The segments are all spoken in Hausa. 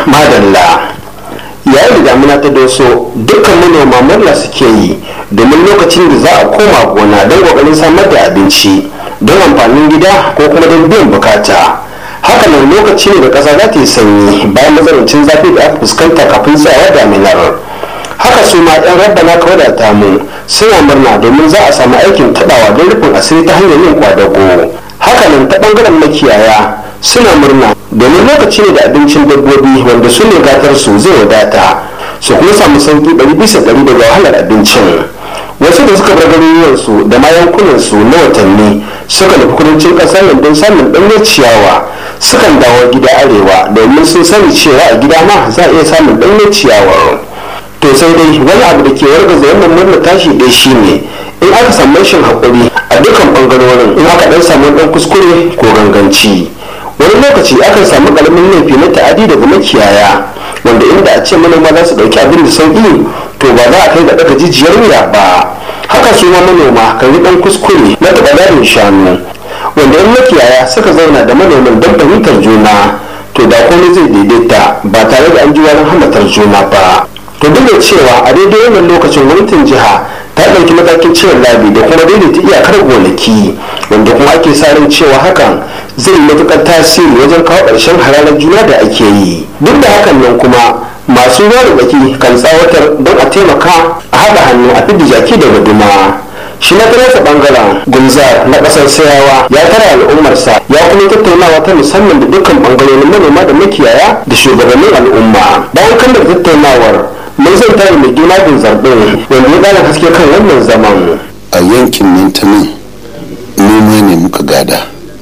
madalla yayin da damuna ta doso dukkan manoma murna suke yi domin lokacin da za a koma gona don kokarin samar da abinci don amfanin gida ko kuma don biyan bukata haka nan lokaci ne da ƙasa za ta yi sanyi bayan matsanancin zafi da aka fuskanta kafin tsayawa daminar haka su ma 'yan rabbana ka wadata mu suna murna domin za a samu aikin taɓawa don rufin asiri ta hanyar yin kwadago haka nan ta ɓangaren makiyaya suna murna domin lokaci ne da abincin dabbobi wanda su ne gatar su zai wadata su kuma samu sauki ɗari bisa ɗari daga wahalar abincin wasu da suka bar garuruwansu da ma yankunansu na watanni suka nufi kudancin ƙasar nan don samun ɗanyen ciyawa sukan dawo gida arewa domin sun sani cewa a gida ma za a iya samun ɗanyen ciyawar to sai dai wani abu da ke wargaza wannan murna tashi dai shine in aka samu rashin haƙuri a dukkan ɓangarorin in aka ɗan samu ɗan kuskure ko ganganci wani lokaci akan samu ƙaramin laifi na ta'adi daga makiyaya wanda inda a ce manoma za su ɗauki abin da sauƙi to ba za a kai ga ɗaga jijiyar wuya ba haka su ma manoma kan yi ɗan kuskure na taɓa darin shanu wanda in makiyaya suka zauna da manoman don fahimtar juna to da komai zai daidaita ba tare da an ji wani hamatar juna ba to duk da cewa a daidai wannan lokacin gwamnatin jiha ta ɗauki matakin cire labi da kuma daidaita iyakar gonaki wanda kuma ake sa ran cewa hakan zai yi matuƙar tasiri wajen kawo ƙarshen hararar juna da ake yi duk da hakan nan kuma masu ruwa da tsaki kan tsawatar don a taimaka a haɗa hannu a fidda jaki daga duma shi na nasa bangaren gunzar na kasar sayawa ya tara al'ummarsa ya kuma tattaunawa ta musamman da dukkan bangarorin manoma da makiyaya da shugabannin al'umma bayan kammala tattaunawar mun zan tare mai juna bin zarɓe wanda ya ƙara haske kan wannan zaman a yankin nan ta nan noma ne muka gada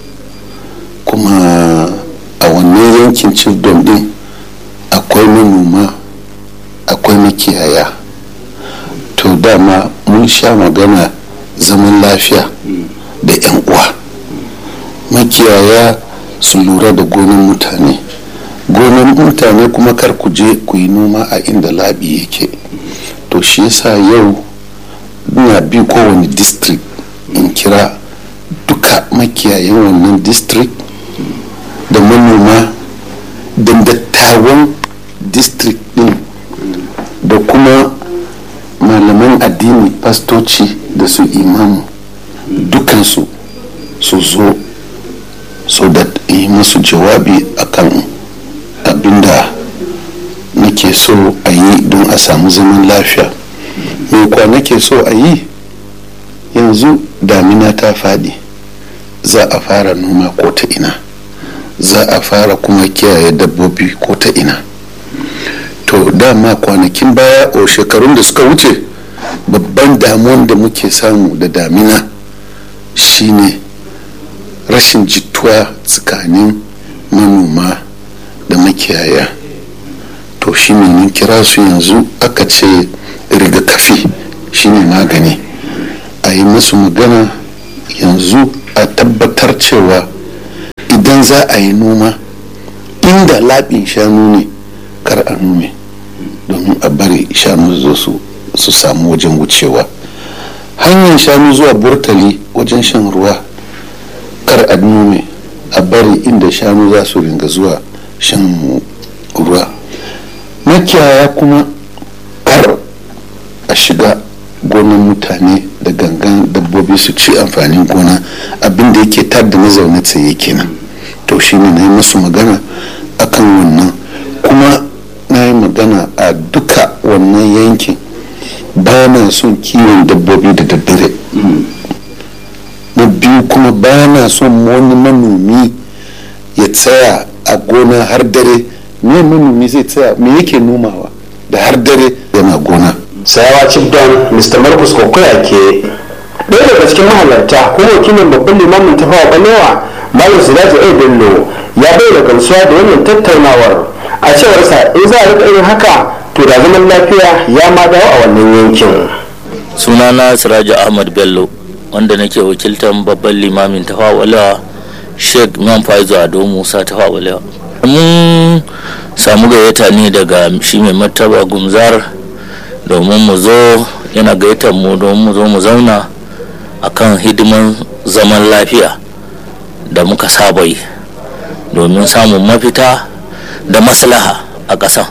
kuma a wannan yankin cibdom din akwai manoma akwai makiyaya to dama mun sha magana zaman lafiya da 'yan uwa makiyaya su lura da gonan mutane gonan mutane kuma kar ku je ku yi noma a inda labi yake to shi yasa yau ina bi kowane district in kira duka makiyayan wannan district da manoma da dattawan district din da kuma malaman addini pastoci da su imamu dukansu su zo so da yi masu jawabi akan abinda nake so a yi don a samu zaman lafiya mai kwa nake so a yi yanzu damina ta faɗi za a fara noma ko ta ina za a fara kuma kiyaye dabbobi ko ta ina to dama kwanakin baya o shekarun da suka wuce babban damuwan da muke samu da damina shine rashin jituwa tsakanin manoma da makiyaya to shine mun kira su yanzu aka ce rigakafi shine magani a yi musu magana yanzu a tabbatar cewa idan za a yi noma inda laɓin shanu ne kar a nome domin a bari shanu zo su su samu wajen wucewa hanyar shanu zuwa burtali wajen shan ruwa kar a nome a bari inda shanu za su ringa zuwa shan ruwa makiyaya kuma kar a shiga gonan mutane da gangan dabbobi su ci amfanin gona abinda yake tar da na zaune tsaye kenan to shine na yi musu magana akan wannan kuma na yi magana a duka wannan yankin ba na son kiwon dabbobi da daddare na biyu kuma ba na son wani manomi ya tsaya a gona har dare me manomi zai tsaya me yake nomawa da har dare yana gona sayawa don mr marcus kokoya ke ɗaya daga cikin mahalarta kuma wakilin babban limamin tafawa balewa malam siraji a bello ya bayyana gamsuwa da wannan tattaunawar a cewarsa in za a rika yin haka to da zaman lafiya ya ma dawo a wannan yankin sunana siraju ahmad bello wanda nake wakiltar babban limamin tafawalewa sheikh imam faizu ado musa tafawalewa mun samu gayyata ne daga shi mai martaba gumzar domin mu zo yana gayyatar mu domin mu zo mu zauna akan hidiman zaman lafiya da muka saba yi domin samun mafita da maslaha a ƙasan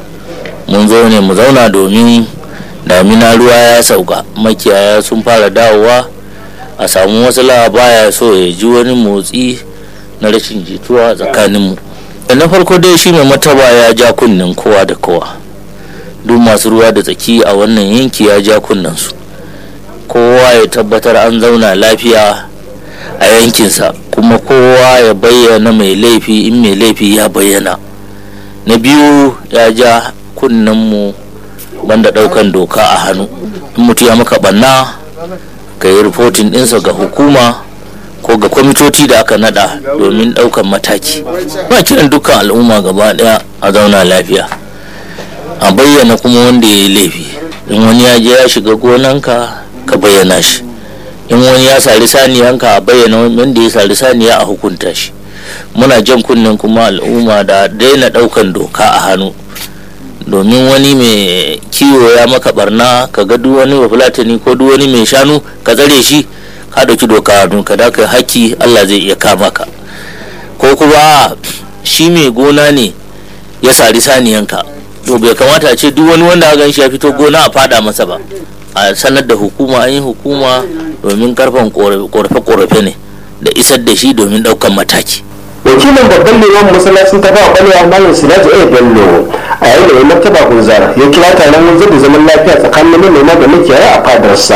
mun zo ne mu zauna domin damina ruwa ya sauka makiyaya sun fara dawowa a samu wasu baya so ya ji wani motsi na rashin jituwa tsakaninmu na farko dai shi mai mataba ya ja kunnen kowa da kowa duk masu ruwa da tsaki a wannan yanki ya ja su kowa ya tabbatar an zauna lafiya a yankinsa kuma kowa ya bayyana mai laifi in mai laifi ya bayyana na biyu ya ja kunnenmu banda daukan doka a hannu in mutu ya maka banna ka yi rifotin ɗinsa ga hukuma ko ga kwamitoci da aka nada domin daukan mataki ba kiran dukkan al'umma gaba daya a zauna lafiya a bayyana kuma wanda ya yi laifi in wani ya je ya shiga gonanka ka bayyana shi in wani ya sari saniyanka a bayyana wanda ya sari saniya a hukunta shi muna jan kunnen kuma al'umma da daina daukan doka a hannu domin wani mai kiwo ya maka barna ka ga duk wani bafulatani ko duk wani mai shanu ka tsare shi ka dauki doka hannu ka da kai haki Allah zai iya kama ka ko kuma shi mai gona ne ya sari saniyanka to bai kamata a ce duk wani wanda gan shi ya fito gona a fada masa ba a sanar da hukuma an yi hukuma domin karfan korafe-korafe ne da isar da shi domin daukan mataki wakilin babban liman masallacin ta ba kwalewa malam siraju a bello a yayin da mai martaba gunzar ya kira taron wanzar da zaman lafiya tsakanin manoma da makiyaya a fadarsa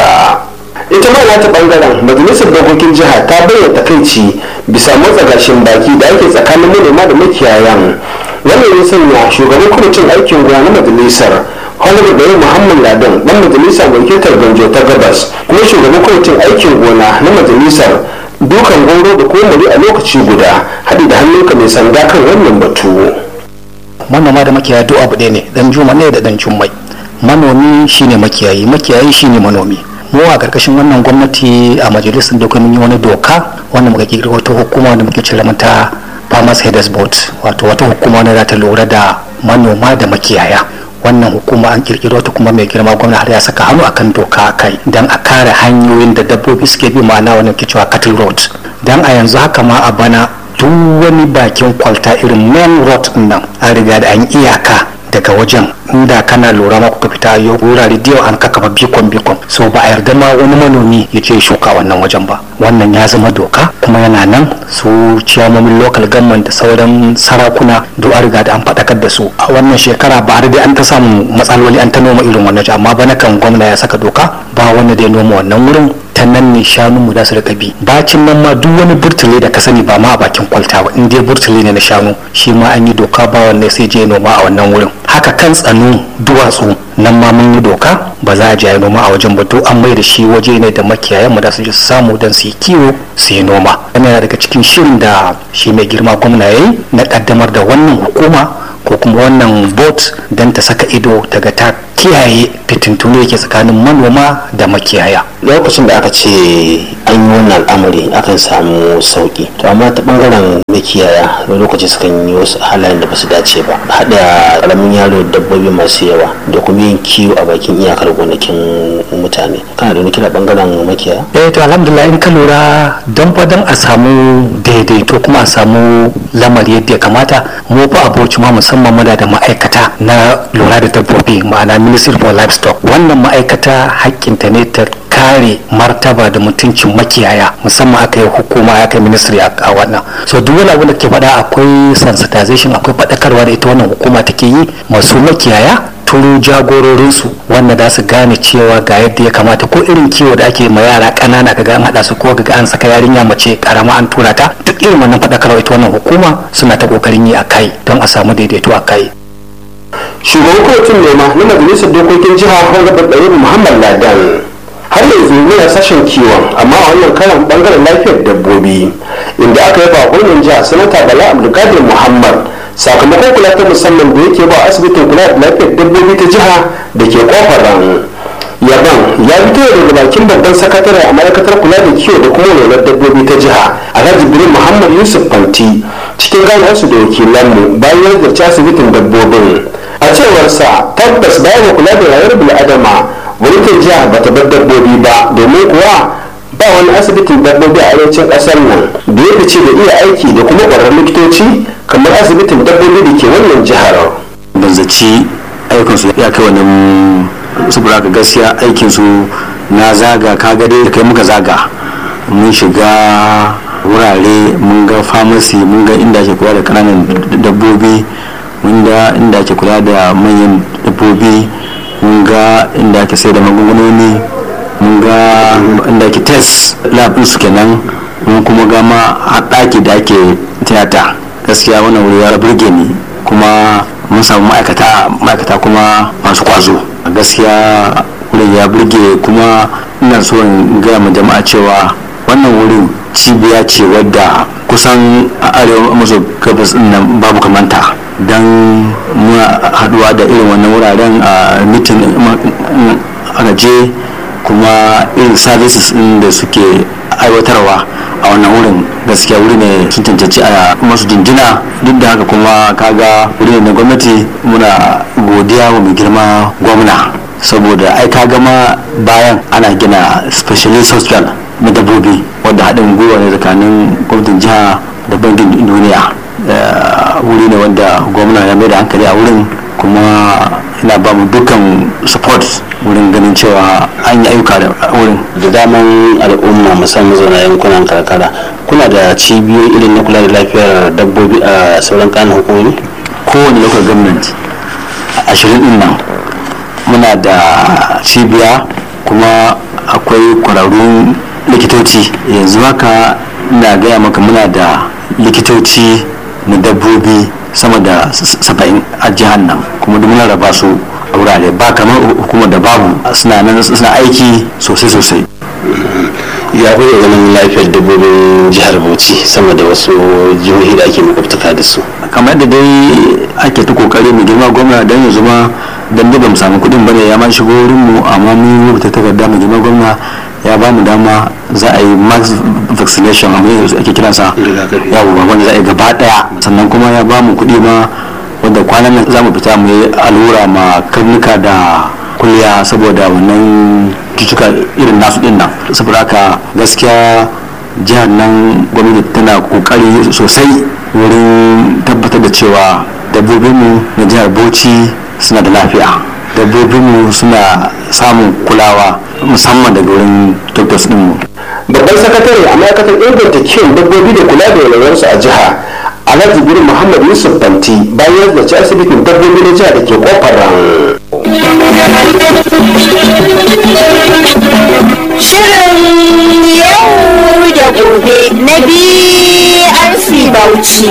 ita ma nata bangaren majalisar dokokin jiha ta bayyana takaici bisa motsa gashin baki da ake tsakanin manoma da makiyayan wannan ya sanya shugaban kwamitin aikin gona na majalisar honorable bayan muhammad ladan dan majalisa mai wakiltar ganjo ta gabas kuma shugaban kwamitin aikin gona na majalisar dukan goro da komari a lokaci guda haɗi da hannunka mai sanda kan wannan batu manoma da makiyaya duk abu ɗaya ne dan juma ne da dan jummai manomi shine makiyayi makiyayi shine manomi mu a karkashin wannan gwamnati a majalisar doka mun yi wani doka wanda muka kirkiro wata hukuma da muke cire mata farmers headers board wato wata hukuma wanda za ta lura da manoma da makiyaya wannan hukuma an kirkiro ta kuma mai girma gwamna har ya saka hannu akan doka kai dan a kare hanyoyin da dabbobi suke bi ma'ana wannan ke cewa cattle road dan a yanzu haka ma a bana duk wani bakin kwalta irin main road nan an riga da an iyaka daga wajen inda kana lura ma kuka fita yau wurare da yau an kakafa bikon bikon so ba a yarda ma wani manomi ya ce shuka wannan wajen ba wannan ya zama doka kuma yana nan su ciyamomin local government da sauran sarakuna duk an riga da an faɗakar da su a wannan shekara ba dai an ta samu matsaloli an ta noma irin wannan amma bana kan gwamna ya saka doka ba wanda da ya noma wannan wurin ta nan ne shanunmu za su rika bi bacin nan ma duk wani burtule da ka sani ba ma a bakin kwalta ba in dai burtule ne na shanu shi ma an yi doka ba wanne sai je noma a wannan wurin haka kan tsanu duwatsu nan ma mun yi doka ba za a je noma a wajen ba duk an mai da shi waje ne da makiyayan mu da su je su samu don su yi kiwo su yi noma yana daga cikin shirin da shi mai girma gwamna yayi na kaddamar da wannan hukuma ko kuma wannan bot don ta saka ido daga ta kiyaye fitintunu yake tsakanin manoma da makiyaya lokacin da aka ce an yi wannan al'amari akan samu sauki to amma ta bangaren makiyaya da lokaci sukan yi wasu halayen da ba su dace ba haɗa ƙaramin yaro da dabbobi masu yawa da kuma yin kiwo a bakin iyakar gonakin mutane kana da wani kira bangaren makiyaya eh to alhamdulillah in ka lura don fa don a samu daidaito kuma a samu lamari yadda ya kamata mu fa aboci ma musamman muna da ma'aikata na lura da dabbobi ma'ana ministry for livestock wannan ma'aikata hakkinta ne ta kare martaba da mutuncin makiyaya musamman aka yi hukuma ya kai ministry a wannan so duk wani abu da ke faɗa akwai sensitization akwai faɗakarwa da ita wannan hukuma take yi masu makiyaya turu jagororinsu wanda za su gane cewa ga yadda ya kamata ko irin kiwo da ake ma yara ƙanana kaga an haɗa su ko ga an saka yarinya mace karama an tura ta duk irin wannan faɗakarwa ita wannan hukuma suna ta ƙoƙarin yi a kai don a samu daidaito a kai shugaban kotun nema na majalisar dokokin jiha honorable ɗayyar muhammad ladan har yanzu muna sashen kiwon amma a wannan karan bangaren lafiyar dabbobi inda aka yaba gwamnan jiha sanata bala abdulkadir muhammad sakamakon kula ta musamman da yake ba asibitin kula da lafiyar dabbobi ta jiha da ke kofar ran yaban ya fito daga bakin babban sakatare a ma'aikatar kula da kiwo da kuma lura dabbobi ta jiha alhaji birin muhammad yusuf fanti cikin ganarsu da wakilanmu bayan ya zarci asibitin dabbobin a cewarsa tabbas bayan kula da rayuwar bil'adama gwamnatin jiha ba ta bar dabbobi ba domin kuwa ba wani asibitin dabbobi a arewacin kasar nan da ya fice da iya aiki da kuma ƙwararrun likitoci kamar asibitin dabbobi da ke wannan jihar ba zaci aikinsu ya kai wannan saboda ka gaskiya aikinsu na zaga kaga dai kai muka zaga mun shiga wurare mun ga famasi mun ga inda ake kula da kananan dabbobi mun ga inda ake kula da manyan dabbobi mun ga inda ake sai da magungunoni mun ga inda ake test lab su kenan mun kuma ga ma ɗaki da ake tiyata gaskiya wannan wuri ya burge ni kuma mun samu ma'aikata ma'aikata kuma masu kwazo gaskiya wurin ya burge kuma ina so in gaya ma jama'a cewa wannan wurin cibiya ce wadda kusan a arewa maso gabas nan babu kamanta don muna haduwa da irin wannan wuraren a mitin a je kuma irin services din da suke aiwatarwa a wannan wurin gaskiya wuri ne sun cancanci a masu jinjina duk da haka kuma kaga wuri ne na gwamnati muna godiya wa mai girma gwamna saboda ai ka gama bayan ana gina specialist hospital na dabbobi wadda haɗin gwiwa ne tsakanin gwamnatin jiha da bankin duniya wuri ne wanda gwamna ya mai da hankali a wurin kuma ina ba mu dukkan support wurin ganin cewa an yi ayyuka da wurin da daman al'umma musamman zauna yankunan karkara kuna da cibiyoyi irin na kula da lafiyar dabbobi a sauran kanin hukumomi kowane local government ashirin din nan muna da cibiya kuma akwai kwararrun likitoci yanzu haka na gaya maka muna da likitoci na dabbobi sama da saba'in a jihar nan kuma duk muna raba su a wurare ba kamar hukumar da babu suna nan suna aiki sosai sosai ya kuke ganin lafiyar dabbobin jihar bauchi sama da wasu jihohi da ake makwabtaka da su kamar da dai ake ta kokari mu girma gwamna don yanzu ma don da bamu samu kudin bane ya ma shigo wurin mu amma mun rubuta takarda mu girma gwamna ya ba mu dama za a yi max vaccination amma yanzu ake kiransa yawo wanda za a yi gaba daya sannan kuma ya ba mu kudi ma wanda kwanan nan za mu fita mu yi allura ma karnuka da kulliya saboda wannan cutuka irin nasu din nan saboda haka gaskiya jihar nan gwamnati tana kokari sosai wurin tabbatar da cewa dabbobinmu na jihar bauchi suna da lafiya dabbobinmu suna samun kulawa musamman daga wurin doctors dinmu babban sakatare a ma'aikatar inganta kiwon dabbobi da kula da walwalarsu a jiha alhaji bin muhammad yusuf banti bayan ya ci asibitin dabbobi na jiha da ke kofar ran Shirin yau da gobe na BRC Bauchi.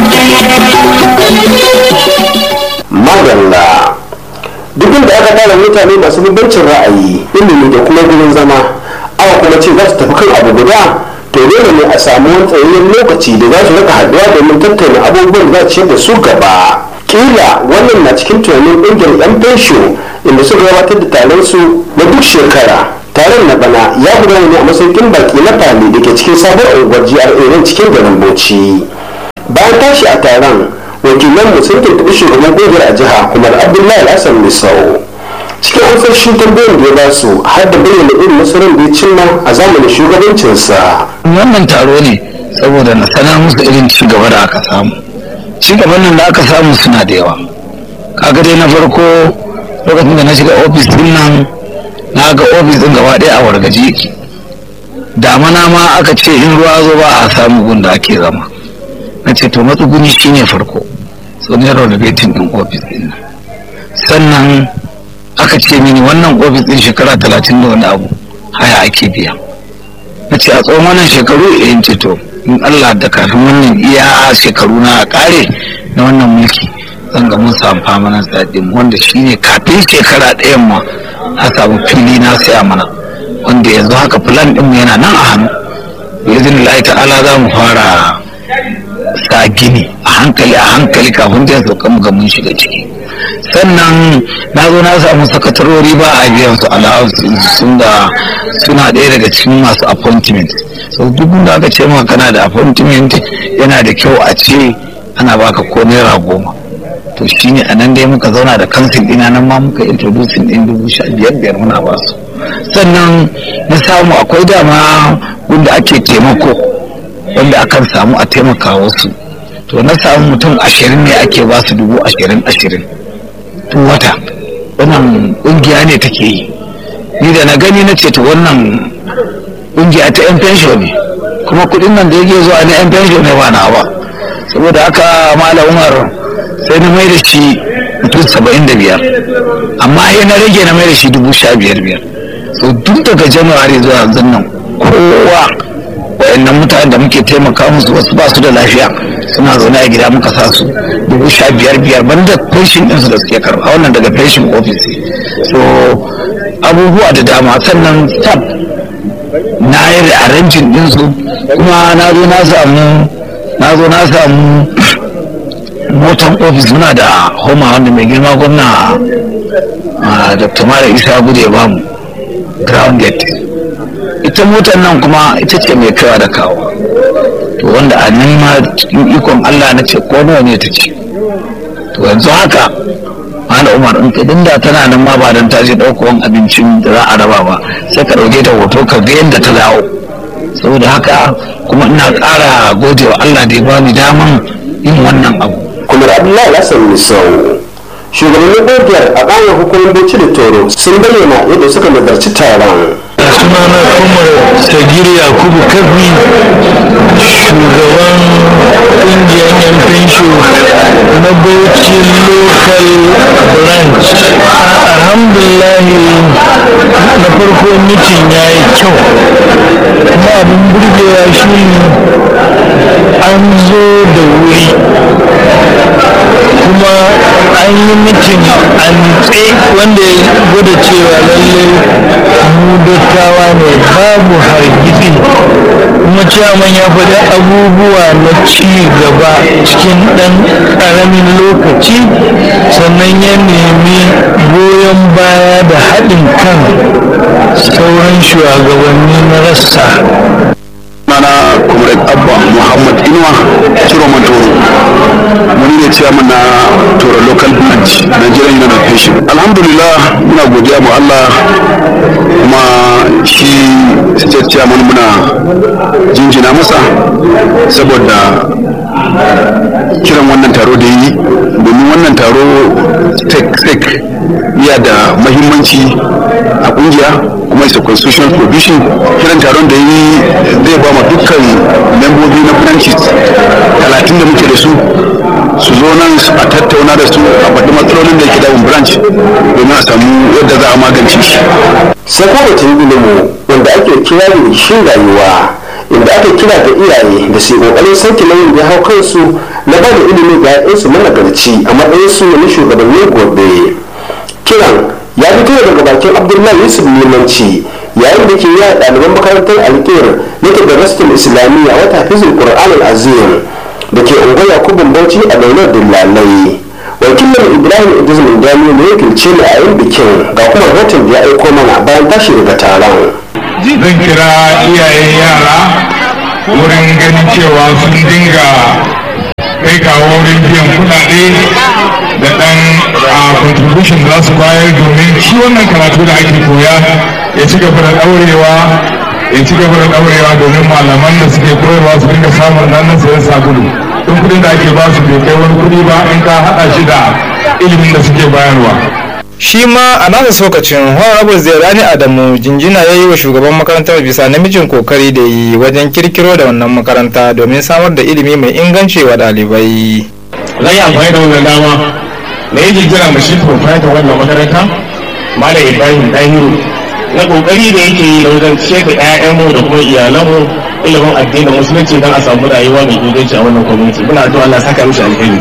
madalla duk da aka tara mutane masu bambancin ra'ayi ilimi da kuma gurin zama aka kuma ce za su tafi kan abu guda to dole ne a samu wani tsayayyen lokaci da za su rika haɗuwa domin tattauna abubuwan da za su da su gaba kila wannan na cikin tunanin ƙungiyar yan fensho inda suka gabatar da taron su na duk shekara taron na bana ya gudana ne a masaukin baki na fali da ke cikin sabon unguwar GRA cikin garin Bauchi bayan tashi a taron wakilan mu sun tuntuɓi shugaban ƙungiyar a jiha kuma abdullahi hassan misau cikin amsar shi tambayin da ya ba su har da bayyana irin nasarar da ya cimma a zamanin shugabancinsa wannan taro ne saboda na sanar musu irin ci gaba da aka samu ci gaban nan da aka samu suna da yawa kaga dai na farko lokacin da na shiga ofis din nan na ga ofis din gaba ɗaya a wargaje yake damana ma aka ce in ruwa zo ba a samu gun da ake zama na ce to matsuguni shine farko so ne renovating din ofis din nan sannan aka ce mini wannan ofis din shekara talatin da wani abu haya ake biya na ce a tsawon wannan shekaru in ce to in Allah da kafin wannan iya shekaru na kare na wannan mulki zan ga mun samu famanan tsadin wanda shine kafin shekara ɗayan ma a samu fili na saya mana wanda yanzu haka plan ɗinmu yana nan a hannu izin Allah ta'ala za mu fara sa gini a hankali a hankali kafin zai sauka mu ga mun shiga ciki sannan na zo na samu sakatarori ba a biyan su allowance sun da suna ɗaya daga cikin masu appointment so duk da aka ce maka kana da appointment yana da kyau a ce ana baka ko naira goma to shine a nan dai muka zauna da kansil ɗina nan ma muka introducing ɗin dubu sha biyar biyar muna ba su sannan na samu akwai dama wanda ake taimako wanda akan samu a taimaka wasu to na samu mutum ashirin ne ake ba su dubu ashirin ashirin duk wata wannan ƙungiya ne take yi ni da na gani na ce to wannan ƙungiya ta yan fensho ne kuma kuɗin nan da yake zuwa na yan fensho ne ba na ba saboda haka malam umar sai na mai da shi mutum saba'in da biyar amma ya na rage na mai da shi dubu sha biyar biyar so tun daga januwari zuwa yanzu nan kowa wayannan mutanen da muke taimaka musu wasu ba su da lafiya suna zaune a gida muka sa su dubu sha biyar biyar ban da pension ɗinsu da suke karɓa wannan daga pension office so abubuwa da dama sannan staff na yi da arrangin ɗinsu kuma na zo na samu na zo na samu motan ofis muna da homa wanda mai girma gwamna dr mara isa gudu ya bamu ground gate ita motar nan kuma ita ce mai kaiwa da kawo to wanda a nan ma cikin ikon allah na ce ko nawa ne ta ce to yanzu haka mana umar in kadin da tana nan ma ba don ta je ɗaukowan abincin da za a raba ba sai ka ɗauke ta hoto ka ga yadda ta dawo saboda haka kuma ina ƙara gode wa allah da ya bani daman yin wannan abu kuma abdullahi hassan misau shugabannin ƙungiyar a ƙayan hukumar bauchi da toro sun bayyana yadda suka nazarci taron sunana kuma sagir yakubu kafi shugaban kungiyar yan fensho na bauchi local branch alhamdulahi na farko mitin ya yi kyau kuma abin burgewa shi an zo da wuri kuma an yi mitin a nutse wanda ya gwada cewa lallai mu dattawa ne babu hargitsi kuma ciyaman ya faɗi abubuwa na ci gaba cikin ɗan ƙaramin lokaci sannan ya nemi goyon baya da haɗin kan sauran shugabanni na rassa sunana comrade abba muhammad inuwa ciro toro wani ne chairman na toro local branch nigerian union of patient alhamdulillah muna godiya mu allah kuma shi state chairman muna jinjina masa saboda kiran wannan taro da yi domin wannan taro tek iya da mahimmanci a kungiya kuma isa constitutional provision kiran taron da yi zai ba ma dukkan membobi na branches talatin da muke da su su zo nan a tattauna da su a faɗi matsalolin da yake damun branch domin a samu yadda za a magance shi sai kuma batun ilimi wanda ake kira da shi rayuwa inda aka kira ga iyaye da su kokarin sauke nauyin da hau kansu na ba da ilimi ga 'ya'yansu managarci a matsayin su na shugabannin gobe kiran ya fito daga bakin abdullahi yusuf limanci yayin da ke yi a ɗaliban makarantar alƙir na tadarastul islamiyya wata hafizul qur'an azim da ke unguwar yakubun bauchi a daular dillalai wakilin ibrahim idris mindani ne ya kirce ni a yin bikin ga kuma rahoton da ya aiko mana bayan tashi daga taron zan kira iyayen yara wurin ganin cewa sun dinga kai kawo wurin biyan kudade da dan contribution da za su bayar domin shi wannan karatu da ake koya ya ci gaba da daurewa ya ci gaba da daurewa domin malaman da suke koyarwa su dinga samun ranar sayan sabulu in kudin da ake ba su bai kai wani kudi ba in ka hada shi da ilimin da suke bayarwa shi ma a nasa sokacin honorable zairani adamu jinjina ya yi wa shugaban makarantar bisa namijin kokari da yi wajen kirkiro da wannan makaranta domin samar da ilimi mai inganci wa ɗalibai zai amfani da wannan dama na yi jinjina ma shi proprietor wannan makaranta malam ibrahim dahiru na kokari da yake yi wajen ciyar da 'ya'yanmu da kuma iyalanmu ilimin addinin musulunci don a samu rayuwa mai inganci a wannan community muna addu'a Allah saka mishi alheri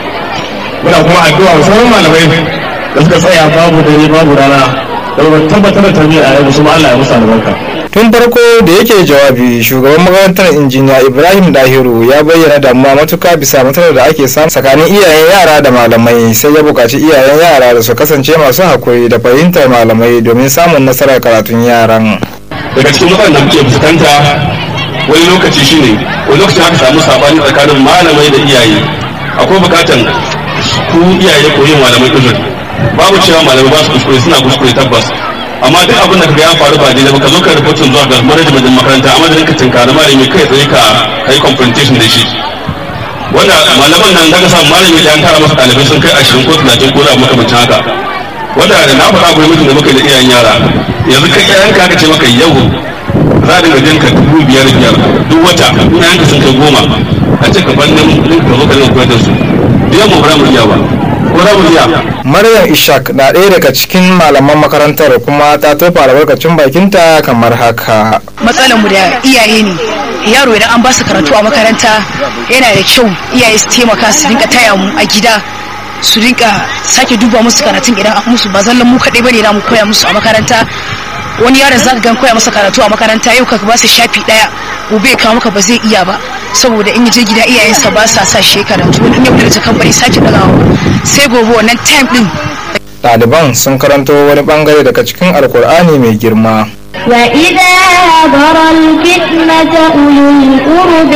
muna kuma addu'a sauran malamai da suka tsaya babu dare babu rana don tabbatar da tarbiyyar a yau kuma Allah ya musu albarka tun farko da yake jawabi shugaban makarantar injiniya ibrahim dahiru ya bayyana damuwa matuka bisa matsalar da ake samu tsakanin iyayen yara da malamai sai ya buƙaci iyayen yara da su kasance masu hakuri da fahimtar malamai domin samun nasarar karatun yaran daga cikin matsalar da muke fuskanta wani lokaci shine wani lokaci aka samu sabani tsakanin malamai da iyaye akwai bukatan ku iyaye ko yin malamai uzuri babu cewa malamai ba su kuskure suna kuskure tabbas amma duk abin da ka ya faru ba daidai ba ka zo ka rahoton zuwa ga management din makaranta a madadin ka tinkari malami kai tsaye ka kai confrontation da shi wanda malaman nan daga samu malami da an tara masa ɗalibai sun kai ashirin ko talatin ko da makamancin haka wanda da na faɗa akwai mutum da muka da iyayen yara yanzu kai ƴaƴan ka aka ce maka yau za a dinga jinka dubu biyar biyar duk wata in ƴaƴanka sun kai goma a ce ka bar nan ka zo ka dinga koyar da su biyan mu ba mu iya ba ko za mu iya Maryam Ishak na ɗaya daga cikin malaman makarantar kuma ta tofa albarkacin bakinta kamar haka. matsalar mu da iyaye ne yaro idan an ba su karatu a makaranta yana da kyau iyaye su taimaka su rinka taya mu a gida su rinka sake duba musu karatun idan an musu ba zallan mu kaɗai bane na mu koya musu a makaranta wani yaron zaka gan koya masa karatu a makaranta yau ka ba su shafi ɗaya gobe ya kawo maka ba zai iya ba saboda in je gida iyayensa ba sa sa shi karatu wani in ya fita kan bai sake dagawa sai gobe wannan time din Ɗaliban sun karanto wani bangare daga cikin Alkur'ani mai girma. وإذا حضر الفتنة أولو القرب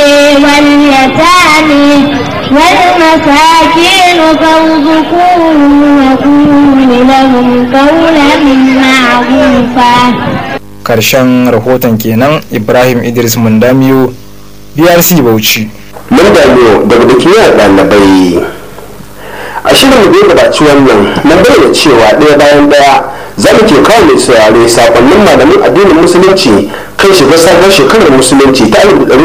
واليتامى والمساكين فارزقوهم وقولوا لهم قولا معروفا Karshen rahoton kenan Ibrahim Idris Mundamiyo BRC Bauchi. mun damiyo daga da kiyar ɗalibai a shirin da ya gabaci wannan mun bayyana cewa ɗaya bayan ɗaya za mu ke kawo mai saurare sakonnin malamin addinin musulunci kan shiga sabon shekarar musulunci ta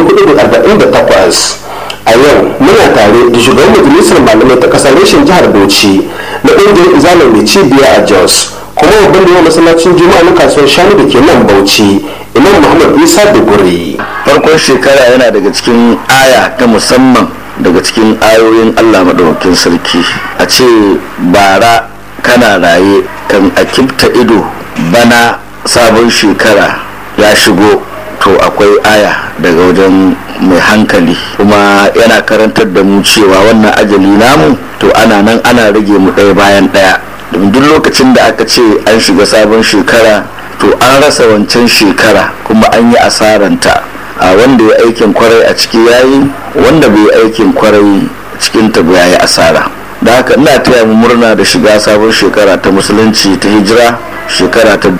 1448 a yau muna tare da shugaban majalisar malamai ta kasar reshen jihar bauchi na ƙungiyar izalar mai cibiya a jos kuma babban da yawan masallacin juma'a na kasuwar shanu da ke nan bauchi imam muhammad isa da guri farkon shekara yana daga cikin aya ta musamman daga cikin ayoyin allah maɗaukakin sarki a ce bara kana raye kan a kifta ido bana sabon shekara ya shigo to akwai aya daga wajen mai hankali kuma yana karantar da mu cewa wannan ajali namu to ana nan ana rage mu ɗaya bayan ɗaya domin duk lokacin da aka ce an shiga sabon shekara to an rasa wancan shekara kuma an yi asaranta a wanda ya aikin kwarai a ciki yayi wanda bai aikin kwarai cikin ta ya yi asara da haka ina taya mu murna da shiga sabon shekara ta musulunci ta hijira shekara ta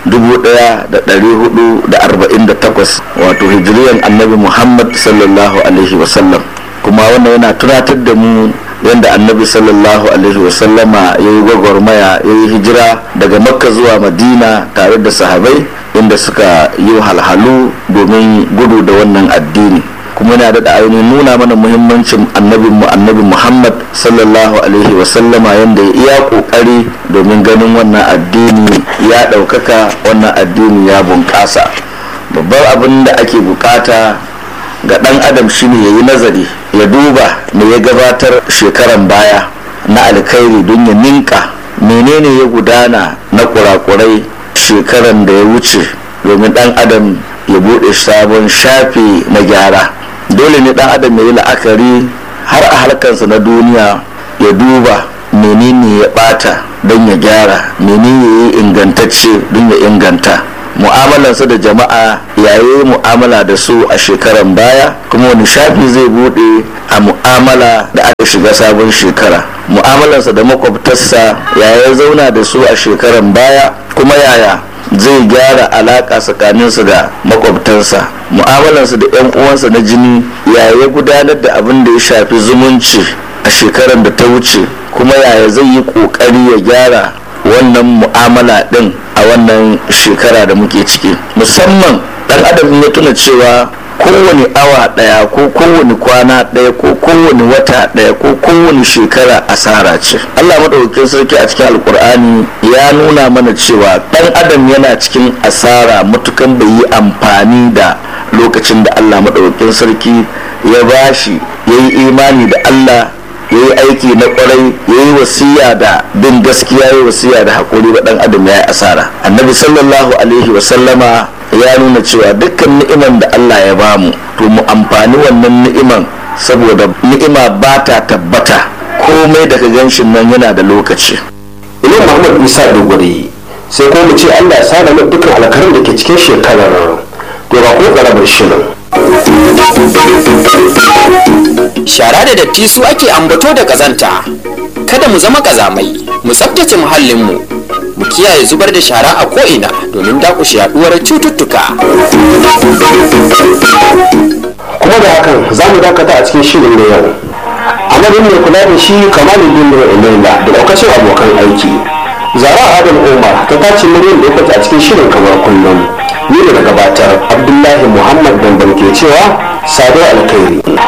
1448 wato hijiriyan annabi muhammad sallallahu alaihi wasallam kuma wannan yana tunatar da mu yadda annabi sallallahu alaihi wasallama ya yi gwagwarmaya ya yi hijira daga makka zuwa madina tare da sahabai inda suka yi halhalu domin gudu da wannan addini kuma yana da ainihin nuna mana muhimmancin annabinmu annabi muhammad sallallahu alaihi wasallama yadda ya iya kokari domin ganin wannan addini ya ɗaukaka wannan addini ya bunƙasa babbar abin da ake bukata ga ɗan adam shine ya yi nazari ya duba me ya gabatar shekaran baya na alkhairi don ya ninka menene ya gudana na kurakurai shekaran da ya wuce domin ɗan adam ya buɗe sabon shafi na gyara dole ne ɗan adam ya yi la'akari har a harkarsa na duniya ya duba menene ya ɓata don ya gyara menene ya yi ingantacce don ya inganta mu'amalarsa da jama'a yayi mu'amala da su a shekaran baya kuma wani shafi zai bude a mu'amala da aka shiga sabon shekara mu'amalarsa da makwabtarsa yaya zauna da su a shekaran baya kuma yaya zai gyara alaka tsakaninsu da makwabtarsa mu'amalarsa da 'yan uwansa na jini yaya gudanar da abin da ya shafi zumunci a shekaran da ta wuce kuma yaya zai yi kokari ya gyara wannan mu'amala din a wannan shekara da muke ciki musamman dan adam ya tuna cewa kowane awa daya ko kowane kwana daya ko kowane wata daya ko kowane shekara asara ce allah maɗaukakin sarki a cikin alkur'ani ya nuna mana cewa dan adam yana cikin asara matukan bai yi amfani da lokacin da allah maɗaukakin sarki ya bashi ya yi imani da allah ya yi aiki na kwarai ya yi wasiya da bin gaskiya ya yi wasiya da haƙuri ba ɗan adam ya yi asara annabi sallallahu alaihi wasallama ya nuna cewa dukkan ni'iman da allah ya bamu to mu amfani wannan ni'iman saboda ni'ima ba ta tabbata komai daga ganshin nan yana da lokaci imam muhammad isa dogori sai kuma mu ce allah ya sada mu dukkan alkarin da ke cikin shekarar to ba ko karamar shirin shara da datti su ake ambato da kazanta kada mu zama kazamai mu tsabtace muhallinmu mu kiyaye zubar da shara a ko'ina domin dakushe yaduwar cututtuka kuma da hakan za mu dakata a cikin shirin na yau madadin mai kula da shi kamaluddin ilayla da daukacin abokan aiki zara adam umar ta tace muryar da ya a cikin shirin kamar kullum ni da gabatar abdullahi muhammad damban ke cewa sado alkhairi